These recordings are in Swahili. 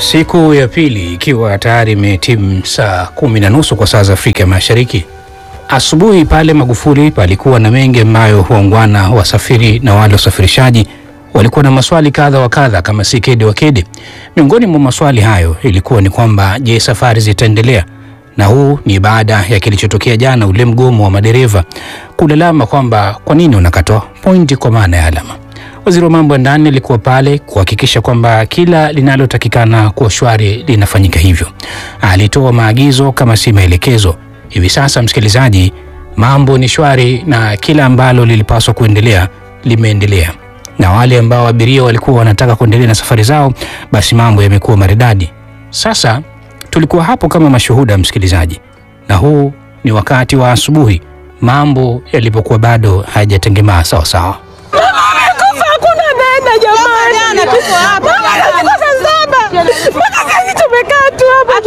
Siku ya pili ikiwa tayari imetimu saa kumi na nusu kwa saa za Afrika Mashariki. Asubuhi pale Magufuli palikuwa na mengi ambayo waungwana wasafiri na wale wasafirishaji walikuwa na maswali kadha wa kadha kama si kede wa kede. Miongoni mwa maswali hayo ilikuwa ni kwamba je, safari zitaendelea? Na huu ni baada ya kilichotokea jana, ule mgomo wa madereva kulalama kwamba kwa nini unakatwa pointi kwa maana ya alama. Waziri wa mambo ya ndani alikuwa pale kuhakikisha kwamba kila linalotakikana kuwa shwari linafanyika hivyo. Alitoa maagizo kama si maelekezo. Hivi sasa, msikilizaji, mambo ni shwari na kila ambalo lilipaswa kuendelea limeendelea, na wale ambao abiria walikuwa wanataka kuendelea na safari zao, basi mambo yamekuwa maridadi. Sasa tulikuwa hapo kama mashuhuda, msikilizaji, na huu ni wakati wa asubuhi, mambo yalipokuwa bado hayajatengemaa sawa sawa. Hakuna nene jamani, mama anazikwa saa saba mpaka saizi tumekaa tu hapa.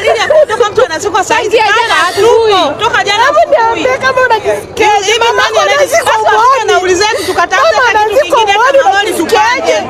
Hebu niambie kama unajisikiaje? Mama anazikwa uoni, mama anazikwa uoni, unajisikiaje?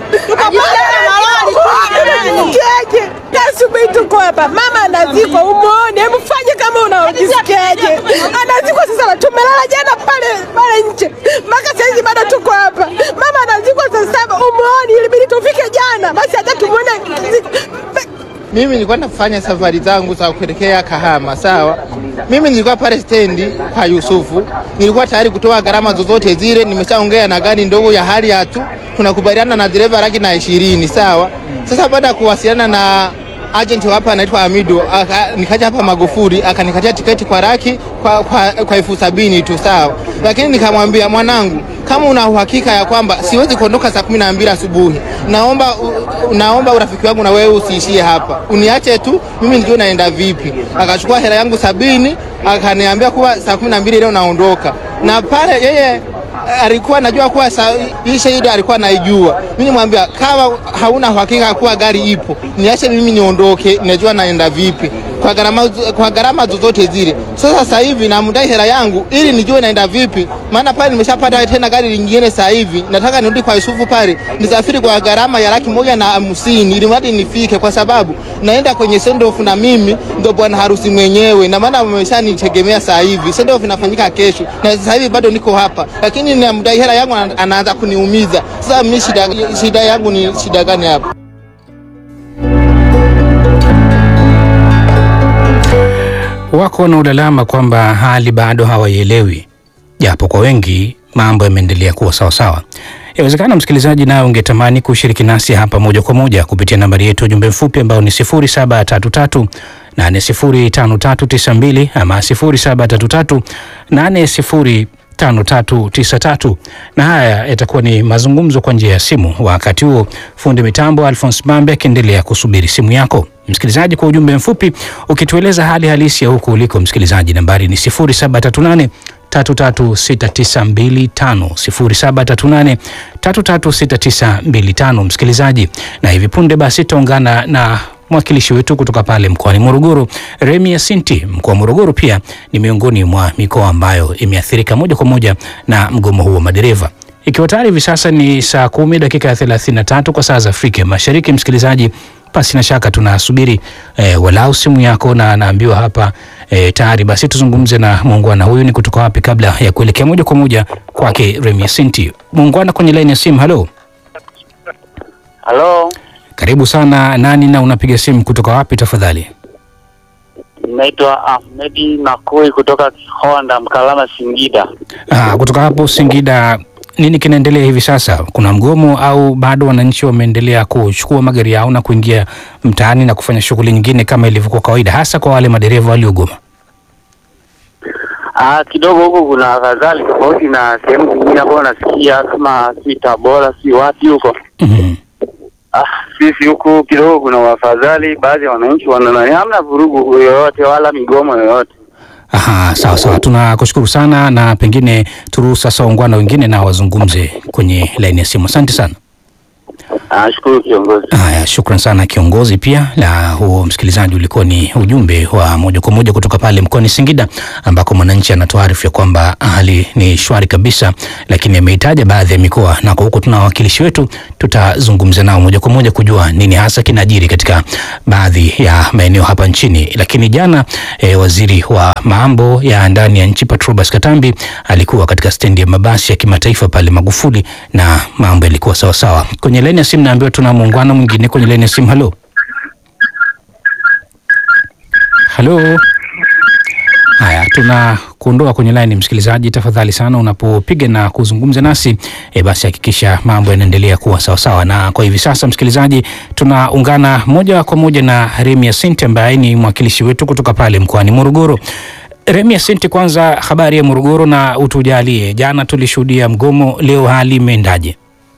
Unajisikiaje? Asubuhi tuko hapa, mama anazikwa umuoni, hebu fanye kama unaojisikiaje. Anazikwa sasa, tumelala jana pale pale nje mpaka saizi bado tuko hapa. Mama anazikwa saa saba, umuoni, ilibidi tufike jana basi hata tumuone. Mimi nilikuwa nafanya safari zangu za kuelekea Kahama, sawa. Mimi nilikuwa pale stendi kwa Yusufu, nilikuwa tayari kutoa gharama zozote zile. Nimeshaongea na gari ndogo ya hali ya tu, tunakubaliana na dereva laki na ishirini, sawa. Sasa baada ya kuwasiliana na agent wa hapa anaitwa Amido, aka- nikaja hapa Magufuli akanikatia tiketi kwa laki kwa, kwa, kwa elfu sabini tu sawa, lakini nikamwambia mwanangu, kama una uhakika ya kwamba siwezi kuondoka saa kumi na mbili asubuhi, naomba u- naomba urafiki wangu na wewe usiishie hapa, uniache tu mimi nijue naenda vipi. Akachukua hela yangu sabini akaniambia kuwa saa kumi na mbili leo naondoka, na pale yeye alikuwa anajua kuwa sa- hii shahidi alikuwa anaijua. Mimi nimwambia kama hauna uhakika kuwa gari ipo, niache mimi niondoke, najua naenda vipi kwa gharama kwa gharama zozote zile. Sasa sasa hivi namdai hela yangu ili nijue naenda vipi, maana pale nimeshapata tena gari lingine. Sasa hivi nataka nirudi kwa Yusufu pale nisafiri kwa gharama ya laki moja na hamsini ili mradi nifike, kwa sababu naenda kwenye sendoff na mimi ndo bwana harusi mwenyewe, na maana wameshanitegemea. Sasa hivi sendoff inafanyika kesho, na sasa hivi bado niko hapa, lakini namdai hela yangu ana- anaanza kuniumiza. Sasa mimi shida, shida yangu ni shida gani hapa? Wako wanaolalama kwamba hali bado hawaielewi, japo kwa wengi mambo yameendelea kuwa sawasawa. Yawezekana msikilizaji, naye ungetamani kushiriki nasi hapa moja kwa moja kupitia nambari yetu ya ujumbe mfupi ambao ni 0733 805392 ama 0733 805393 na haya yatakuwa ni mazungumzo kwa njia ya simu. Wakati huo fundi mitambo Alphonse Mambe akiendelea kusubiri simu yako msikilizaji, kwa ujumbe mfupi ukitueleza hali halisi ya huko uliko msikilizaji. Nambari ni 0738 336925 0738 336925 msikilizaji, na hivi punde basi tutaungana na mwakilishi wetu kutoka pale mkoani Morogoro, Remi Yasinti. Mkoa wa Morogoro pia ni miongoni mwa mikoa ambayo imeathirika moja kwa moja na mgomo huu wa madereva, ikiwa tayari hivi sasa ni saa kumi dakika ya 33 kwa saa za Afrika Mashariki. Msikilizaji, pasi na shaka tunasubiri eh, walau simu yako, na naambiwa hapa eh, tayari. Basi tuzungumze na muungwana huyu ni kutoka wapi, kabla ya kuelekea moja kwa moja kwake Remi Yasinti. Muungwana kwenye laini ya simu, halo, Halo, karibu sana. Nani na unapiga simu kutoka wapi tafadhali? naitwa Ahmedi Makui kutoka Honda Mkalama, Singida. Ah, kutoka hapo Singida, nini kinaendelea hivi sasa? Kuna mgomo au bado wananchi wameendelea kuchukua magari yao na kuingia mtaani na kufanya shughuli nyingine kama ilivyokuwa kawaida, hasa kwa wale madereva waliogoma? Ah, kidogo huku kuna afadhali tofauti na sehemu zingine ambayo nasikia kama si Tabora si wapi huko. Mhm. Ah, sisi huku kidogo kuna wafadhali, baadhi ya wananchi wana hamna vurugu yoyote wala migomo yoyote. Aha, sawa sawa, tunakushukuru sana, na pengine turuhusu sasa waungwana wengine na wazungumze kwenye laini ya simu. Asante sana. Nashukuru kiongozi. Haya, shukran sana kiongozi. Pia na huo msikilizaji, ulikuwa ni ujumbe wa moja kwa moja kutoka pale mkoani Singida ambako mwananchi anatuarifu ya kwamba hali ni shwari kabisa, lakini ameitaja baadhi ya mikoa, na kwa huko tuna wawakilishi wetu, tutazungumza nao moja kwa moja kujua nini hasa kinajiri katika baadhi ya maeneo hapa nchini. Lakini jana eh, waziri wa mambo ya ndani ya nchi Patrobas Katambi alikuwa katika stendi ya mabasi ya kimataifa pale Magufuli na mambo yalikuwa sawasawa. Kwenye laini ya simu naambiwa tuna muungano mwingine kwenye laini ya simu. Halo, halo. Haya, tuna kuondoa kwenye laini msikilizaji, tafadhali sana unapopiga na kuzungumza nasi e, basi hakikisha mambo yanaendelea kuwa sawasawa. Na kwa hivi sasa, msikilizaji, tunaungana moja kwa moja na Remia Sente ambaye ni mwakilishi wetu kutoka pale mkoani Morogoro. Remia Sente, kwanza habari ya Morogoro na utujalie, jana tulishuhudia mgomo, leo hali imeendaje?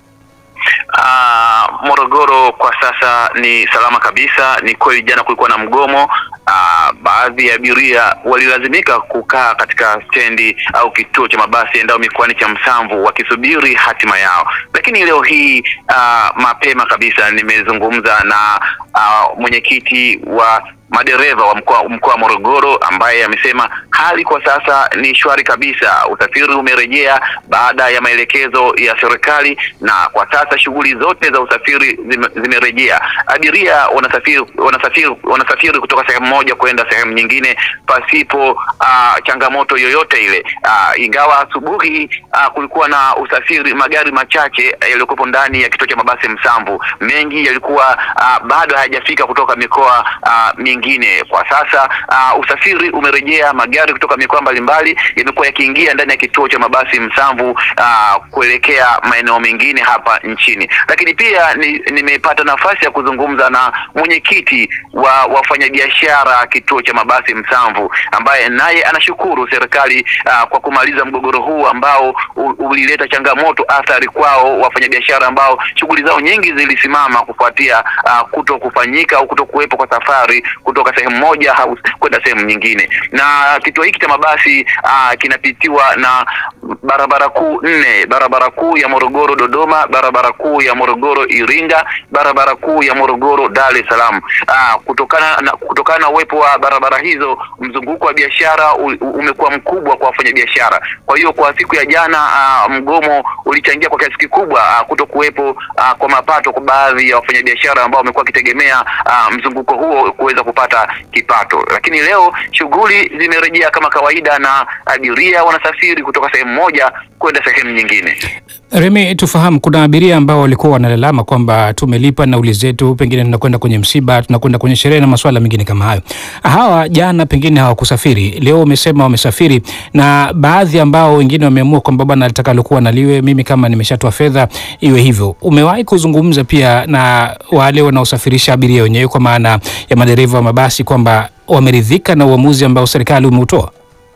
Ah, Morogoro kwa sasa ni salama kabisa. Ni kweli jana kulikuwa na mgomo. Ah, baadhi ya abiria walilazimika kukaa katika stendi au kituo cha mabasi endao mikoani cha Msamvu wakisubiri hatima yao, lakini leo hii ah, mapema kabisa nimezungumza na ah, mwenyekiti wa madereva wa mkoa mkoa wa Morogoro ambaye amesema hali kwa sasa ni shwari kabisa, usafiri umerejea baada ya maelekezo ya serikali, na kwa sasa shughuli zote za usafiri zime, zimerejea. Abiria wanasafiri wanasafiri wanasafiri kutoka sehemu moja kwenda sehemu nyingine pasipo uh, changamoto yoyote ile. Uh, ingawa asubuhi uh, kulikuwa na usafiri, magari machache yaliyokuwepo ndani ya kituo cha mabasi Msamvu, mengi yalikuwa uh, bado hayajafika kutoka mikoa uh, mingine. Kwa sasa uh, usafiri umerejea, magari kutoka mikoa mbalimbali yamekuwa yakiingia ndani ya kituo cha mabasi Msamvu uh, kuelekea maeneo mengine hapa nchini. Lakini pia ni, nimepata nafasi ya kuzungumza na mwenyekiti wa wafanyabiashara kituo cha mabasi Msamvu ambaye naye anashukuru serikali uh, kwa kumaliza mgogoro huu ambao u- ulileta changamoto athari kwao wafanyabiashara ambao shughuli zao nyingi zilisimama kufuatia uh, kuto kufanyika au kuto kuwepo kwa safari kutoka sehemu moja au kwenda sehemu nyingine. Na kituo hiki cha mabasi uh, kinapitiwa na barabara kuu nne, barabara kuu ya Morogoro Dodoma, barabara kuu ya Morogoro Iringa, barabara kuu ya Morogoro Dar es Salaam. Uh, kutokana na kutokana na uwepo wa barabara hizo, mzunguko wa biashara u- u- umekuwa mkubwa kwa wafanyabiashara. Kwa hiyo kwa siku ya jana uh, mgomo ulichangia kwa kiasi kikubwa uh, kuto kuwepo uh, kwa mapato kwa baadhi ya wafanyabiashara ambao wamekuwa wakitegemea uh, mzunguko huo kuweza kupata kipato, lakini leo shughuli zimerejea kama kawaida na abiria wanasafiri kutoka sehemu moja kwenda sehemu nyingine. Remi, tufahamu, kuna abiria ambao walikuwa wanalalama kwamba tumelipa nauli zetu, pengine tunakwenda kwenye msiba, tunakwenda kwenye sherehe na masuala mengine kama hayo. Hawa jana pengine hawakusafiri, leo umesema wamesafiri, na baadhi ambao wengine wameamua kwamba bwana, litakalokuwa naliwe, mimi kama nimeshatoa fedha iwe hivyo. Umewahi kuzungumza pia na wale wanaosafirisha abiria wenyewe, kwa maana ya madereva wa mabasi, kwamba wameridhika na uamuzi ambao serikali umeutoa?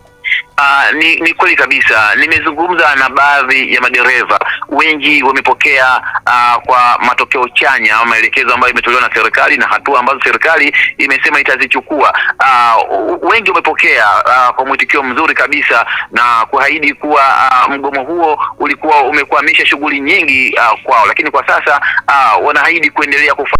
Uh, ni, ni kweli kabisa. Nimezungumza na baadhi ya madereva, wengi wamepokea uh, kwa matokeo chanya au maelekezo ambayo imetolewa na serikali na hatua ambazo serikali imesema itazichukua. Uh, wengi wamepokea uh, kwa mwitikio mzuri kabisa na kuahidi kuwa uh, mgomo huo ulikuwa umekwamisha shughuli nyingi uh, kwao, lakini kwa sasa uh, wanaahidi kuendelea kufa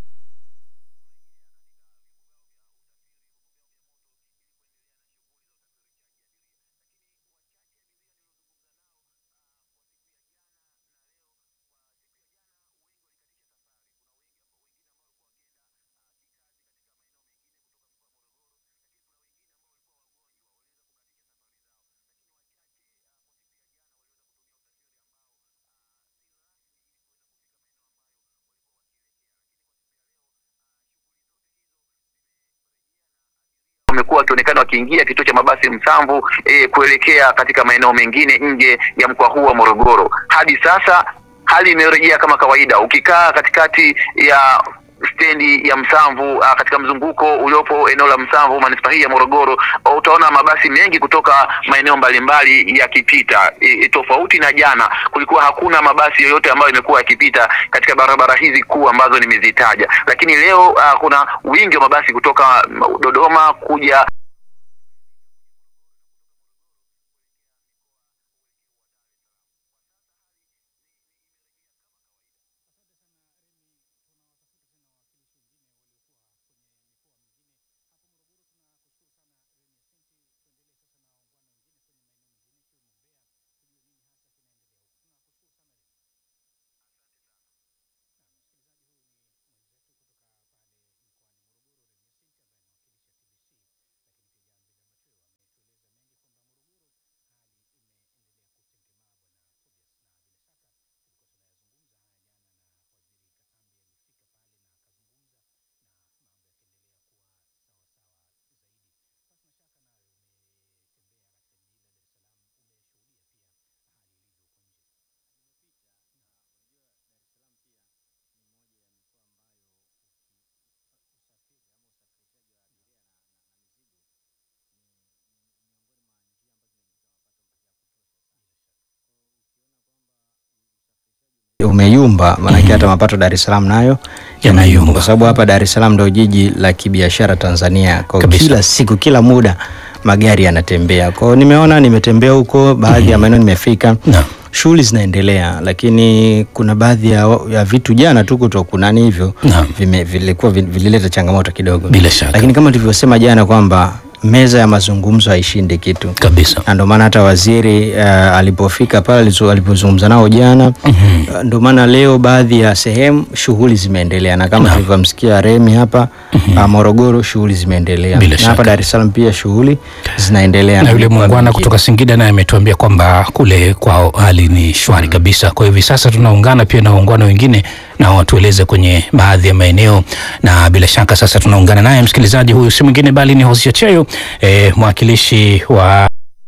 wamekuwa wakionekana wakiingia kituo cha mabasi Msamvu e, kuelekea katika maeneo mengine nje ya mkoa huu wa Morogoro. Hadi sasa hali imerejea kama kawaida. Ukikaa katikati ya stendi ya Msamvu uh, katika mzunguko uliopo eneo la Msamvu manispaa hii ya Morogoro, uh, utaona mabasi mengi kutoka maeneo mbalimbali yakipita. E, e, tofauti na jana, kulikuwa hakuna mabasi yoyote ambayo imekuwa yakipita katika barabara hizi kuu ambazo nimezitaja, lakini leo uh, kuna wingi wa mabasi kutoka mm, Dodoma kuja umeyumba maanake hata mapato Dar es Salaam nayo Yanayumba. yanayumba, kwa sababu hapa Dar es Salaam ndio jiji la kibiashara Tanzania. Kwa Kabisa. kila siku, kila muda magari yanatembea. Kwa hiyo nimeona, nimetembea huko baadhi ya maeneo nimefika, Naam. shughuli zinaendelea, lakini kuna baadhi ya, ya vitu jana tu kuto kunani hivyo Naam. vime- vilikuwa vi- vilileta changamoto kidogo, Bila shaka. lakini kama tulivyosema jana kwamba meza ya mazungumzo haishindi kitu kabisa na ndio maana hata waziri uh, alipofika pale alizo- alipozungumza nao jana uh, ndio maana leo baadhi ya sehemu shughuli zimeendelea na kama tulivyomsikia Remi hapa uh, Morogoro shughuli zimeendelea Bila na shaka. hapa Dar es Salaam pia shughuli zinaendelea na yule mikoa muungwana mingine. kutoka Singida naye ametuambia kwamba kule kwao hali ni shwari kabisa. Kwa hiyo hivi sasa tunaungana pia na waungwana wengine na watueleze kwenye baadhi ya maeneo, na bila shaka sasa tunaungana naye msikilizaji huyu si mwingine bali ni Hosea Cheyo eh, mwakilishi wa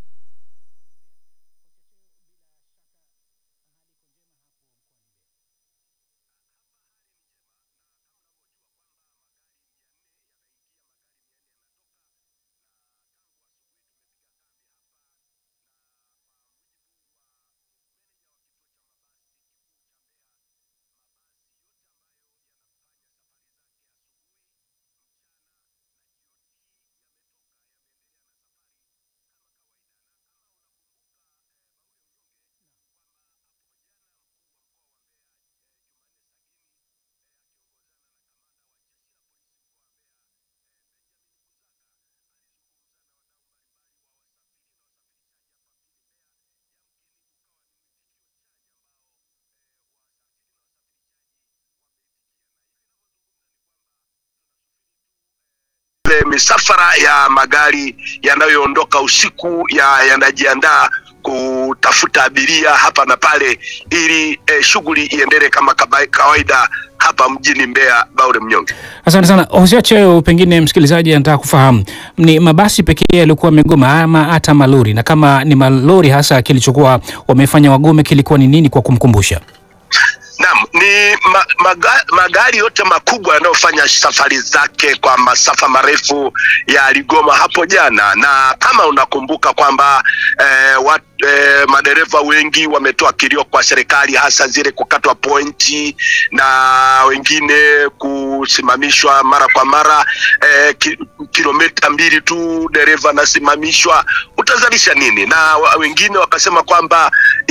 ile misafara ya magari yanayoondoka usiku ya yanajiandaa kutafuta abiria hapa na pale ili eh, shughuli iendelee kama kaba- kawaida hapa mjini Mbeya. Baure Mnyonge. Asante sana Hosea Cheyo, pengine msikilizaji anataka kufahamu ni mabasi pekee yalikuwa wamegoma ama hata malori, na kama ni malori hasa kilichokuwa wamefanya wagome kilikuwa ni nini, kwa kumkumbusha? Naam, ni ma, maga, magari yote makubwa yanayofanya safari zake kwa masafa marefu yaligoma hapo jana, na kama unakumbuka kwamba eh, wat, eh, madereva wengi wametoa kilio kwa serikali, hasa zile kukatwa pointi na wengine kusimamishwa mara kwa mara eh, ki, kilomita mbili tu dereva anasimamishwa, utazalisha nini? Na wa- wengine wakasema kwamba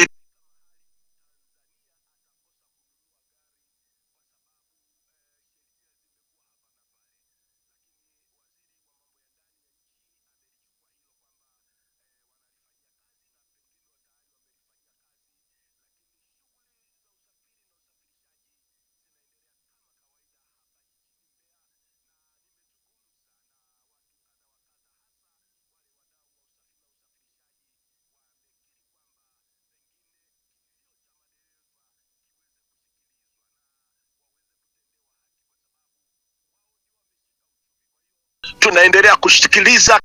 tunaendelea kusikiliza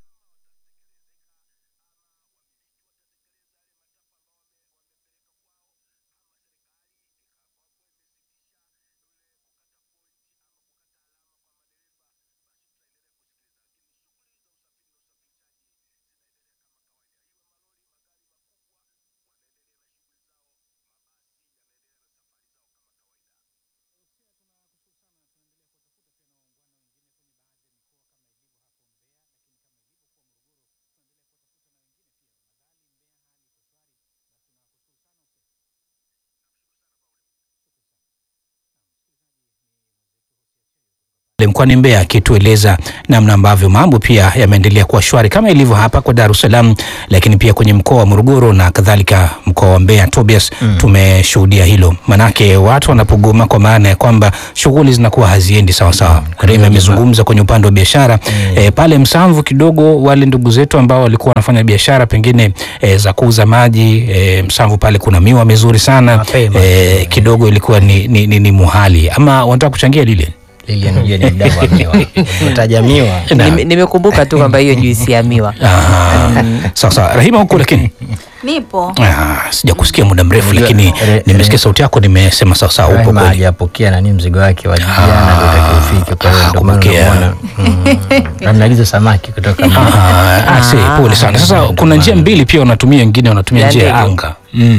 mkoani Mbeya akitueleza namna ambavyo mambo pia yameendelea kuwa shwari kama ilivyo hapa kwa Dar es Salaam, lakini pia kwenye mkoa wa Morogoro na kadhalika mkoa wa Mbeya. Tobias, tumeshuhudia hilo, manake watu wanapogoma, kwa maana ya kwamba shughuli zinakuwa haziendi sawa sawa. Remi amezungumza kwenye upande wa biashara eh, pale Msamvu kidogo, wale ndugu zetu ambao walikuwa wanafanya biashara pengine eh, za kuuza maji eh, Msamvu pale kuna miwa mizuri sana Mapema. eh, kidogo ilikuwa ni, ni, ni, ni muhali ama wanataka kuchangia lile Lilian unajua ni mdau wa miwa. Utaja miwa. Na- Nime- nimekumbuka tu kwamba hiyo juisi ya miwa Ah, sawa sawa. Rahima huko lakini Nipo. ah, sija kusikia muda mrefu, Unajua, lakini re- nimesikia re- sauti yako, nimesema sawa sawa, upo Rahima kweli. hajapokea nani mzigo wake wa jana ndio utakiufike kwa hiyo ndio maana kupokea. unaona. Mm. Ameagiza samaki kutoka Ah, ah, see, pole sana. Sasa kuna njia mbili pia wanatumia, wengine wanatumia Ya njia ya ndege. anga mm.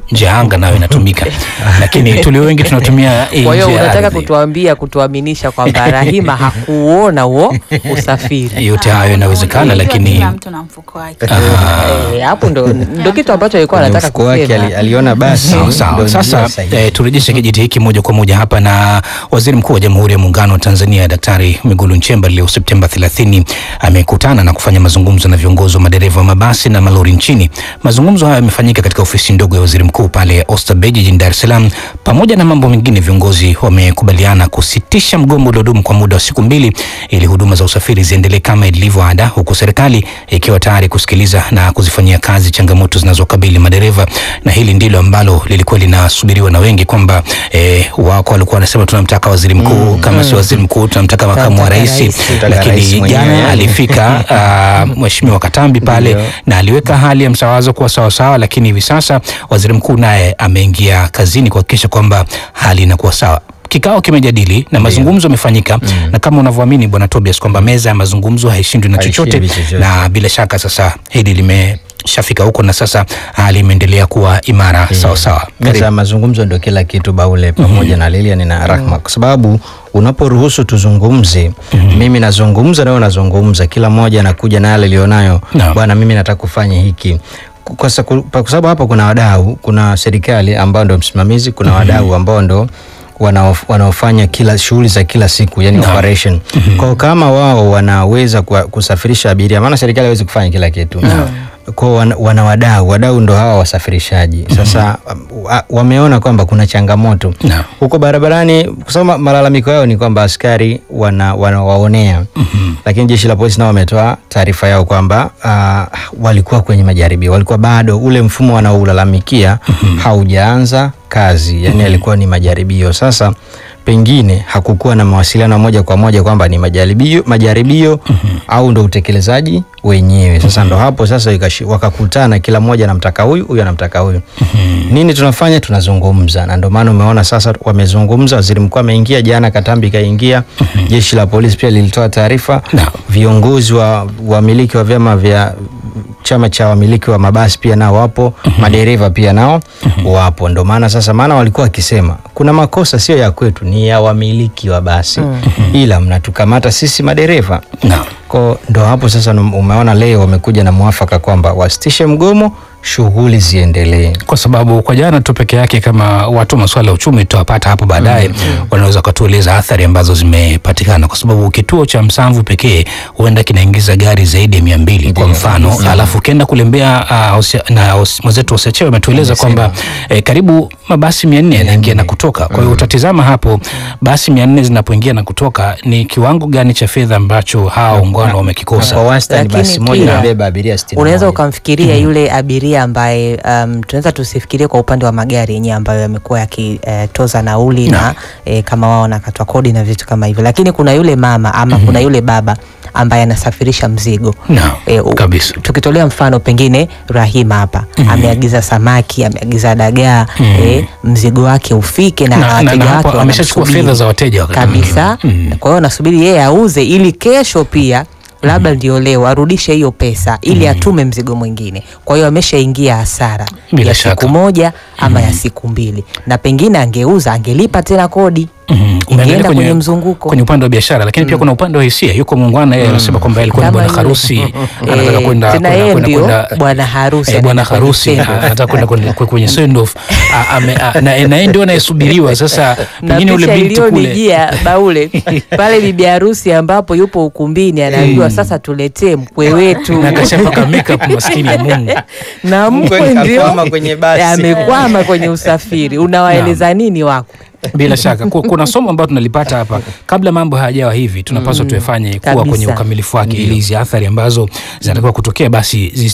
nje ya anga nayo inatumika, lakini tulio wengi tunatumia hii Kwa hiyo nje ya unataka ardhi. kutuambia kutuaminisha kwamba Rahima hakuona huo usafiri Yote hayo inawezekana, lakini kila mtu na mfuko wake. Eh, hapo ndo ndo kitu ambacho alikuwa Kwenye anataka mfuko wake kusema. ali- aliona basi Sawa ndo sawa. njia Sasa sahihi. eh, turejeshe kijiti hiki moja kwa moja hapa na Waziri Mkuu wa Jamhuri ya Muungano wa Tanzania Daktari Mwigulu Nchemba leo Septemba 30 amekutana na kufanya mazungumzo na viongozi wa madereva wa mabasi na malori nchini. Mazungumzo hayo yamefanyika katika ofisi ndogo ya Waziri Mkuu pale Oysterbay jijini Dar es Salaam. Pamoja na mambo mengine, viongozi wamekubaliana kusitisha mgomo uliodumu kwa muda wa siku mbili ili huduma za usafiri ziendelee kama ilivyo ada, huku serikali ikiwa tayari kusikiliza na kuzifanyia kazi changamoto zinazokabili madereva, na hili ndilo ambalo lilikuwa linasubiriwa na wengi kwamba eh, wako walikuwa wanasema tunamtaka waziri mkuu kama si waziri mkuu tunamtaka makamu wa Tunamtaka rais, rais. Tunamtaka rais lakini mwenyewe, jana yani. alifika ah, mheshimiwa Katambi pale Ndio. na aliweka hali ya msawazo kuwa sawasawa, lakini hivi sasa waziri mkuu naye ameingia kazini kuhakikisha kwamba hali inakuwa sawa. Kikao kimejadili na mazungumzo yamefanyika, na kama unavyoamini bwana Tobias kwamba meza ya mazungumzo haishindwi na chochote, Haishindwi chochote. na bila shaka sasa hili limeshafika huko na sasa hali imeendelea kuwa imara sawa sawa. meza ya mazungumzo ndio kila kitu baule pamoja na Lilian na Rahma kwa sababu unaporuhusu tuzungumze mimi nazungumza nawe unazungumza kila mmoja anakuja na yale alionayo Naam. bwana mimi nataka kufanya hiki kwa sa- kwa sababu hapa kuna wadau kuna serikali ambao ndo msimamizi kuna wadau ambao ndo wanaof- wanaofanya kila shughuli za kila siku yani Naam. operation kwao kama wao wanaweza kuwa- kusafirisha abiria maana serikali hawezi kufanya kila kitu kwao wana, wana wadau wadau ndo hawa wasafirishaji sasa wa, wameona kwamba kuna changamoto Naam. huko barabarani kwa sababu ma- malalamiko yao ni kwamba askari wana, wanawaonea lakini jeshi la polisi nao wametoa taarifa yao kwamba uh, walikuwa kwenye majaribio walikuwa bado ule mfumo wanaoulalamikia haujaanza kazi yani alikuwa ni majaribio sasa pengine hakukuwa na mawasiliano moja kwa moja kwamba ni majaribio, majaribio au ndo utekelezaji wenyewe sasa ndo hapo sasa ikashi- wakakutana kila mmoja anamtaka huyu huyu anamtaka huyu nini tunafanya tunazungumza na ndio maana umeona sasa wamezungumza waziri mkuu ameingia jana katambi kaingia jeshi la polisi pia lilitoa taarifa Naam. viongozi wa wamiliki wa vyama vya chama cha wamiliki wa mabasi pia nao wapo madereva pia nao wapo ndo maana sasa maana walikuwa wakisema kuna makosa sio ya kwetu ni ya wamiliki wa basi ila mnatukamata sisi madereva Naam. ko ndo hapo sasa num- umeona leo wamekuja na mwafaka kwamba wasitishe mgomo shughuli ziendelee kwa sababu kwa jana tu peke yake kama watu wa masuala ya uchumi tutawapata hapo baadaye wanaweza wakatueleza athari ambazo zimepatikana kwa sababu kituo cha Msamvu pekee huenda kinaingiza gari zaidi ya mia mbili kwa mfano alafu ukienda kulembea uh, Osia- na Os- mwenzetu Osechewe ametueleza kwamba eh, karibu mabasi mia nne yanaingia na kutoka kwa hiyo utatizama hapo basi mia nne zinapoingia na kutoka ni kiwango gani cha fedha ambacho hawa ungano wamekikosa kwa wastani Lakini basi moja pia, inabeba abiria sitini unaweza na moja. ukamfikiria yule abiria ambaye um, tunaweza tusifikirie kwa upande wa magari yenyewe ambayo yamekuwa yakitoza nauli na eh, kama wao wanakatwa kodi na vitu kama hivyo, lakini kuna yule mama ama kuna yule baba ambaye anasafirisha mzigo Naam, Eh, u- kabisa. tukitolea mfano pengine Rahima hapa ameagiza samaki, ameagiza dagaa eh, mzigo wake ufike na, Na- na- wateja na hapo wake ameshachukua wanamsubiri. fedha za wateja wakati kabisa. mwingine. Mm. Kwa hiyo anasubiri yeye auze ili kesho pia labda ndio leo arudishe hiyo pesa ili atume mzigo mwingine. Kwa hiyo ameshaingia hasara Bila ya shaka. siku moja ama ya siku mbili, na pengine angeuza angelipa tena kodi Mhm. Umeangalia ingeenda kwenye, mzunguko kwenye upande wa biashara lakini pia kuna upande wa hisia yuko muungwana yeye anasema kwamba alikuwa ni Kama bwana yule. harusi anataka Eh, kwenda tena kwenda- yeye kwenda- ndio kwenda- bwana harusi eh, bwana anaenda kwenye harusi send off. anataka kwenda kwenye- kwenye- kwenye send off Ah, ame- ah, na na yeye ndio anayesubiriwa sasa na pengine ule picha binti kule iliyonijia baule pale bibi harusi ambapo yupo ukumbini anaambiwa sasa tuletee mkwe wetu na akashapaka makeup maskini ya Mungu na mkwe Mkwe ndio kakwama kwenye basi. amekwama kwenye usafiri unawaeleza nini wako bila shaka Ku- kuna somo ambalo tunalipata hapa kabla mambo hayajawa hivi tunapaswa tuyafanye kuwa kwenye Kabisa. ukamilifu wake ili hizi athari ambazo zinatakiwa kutokea basi zi-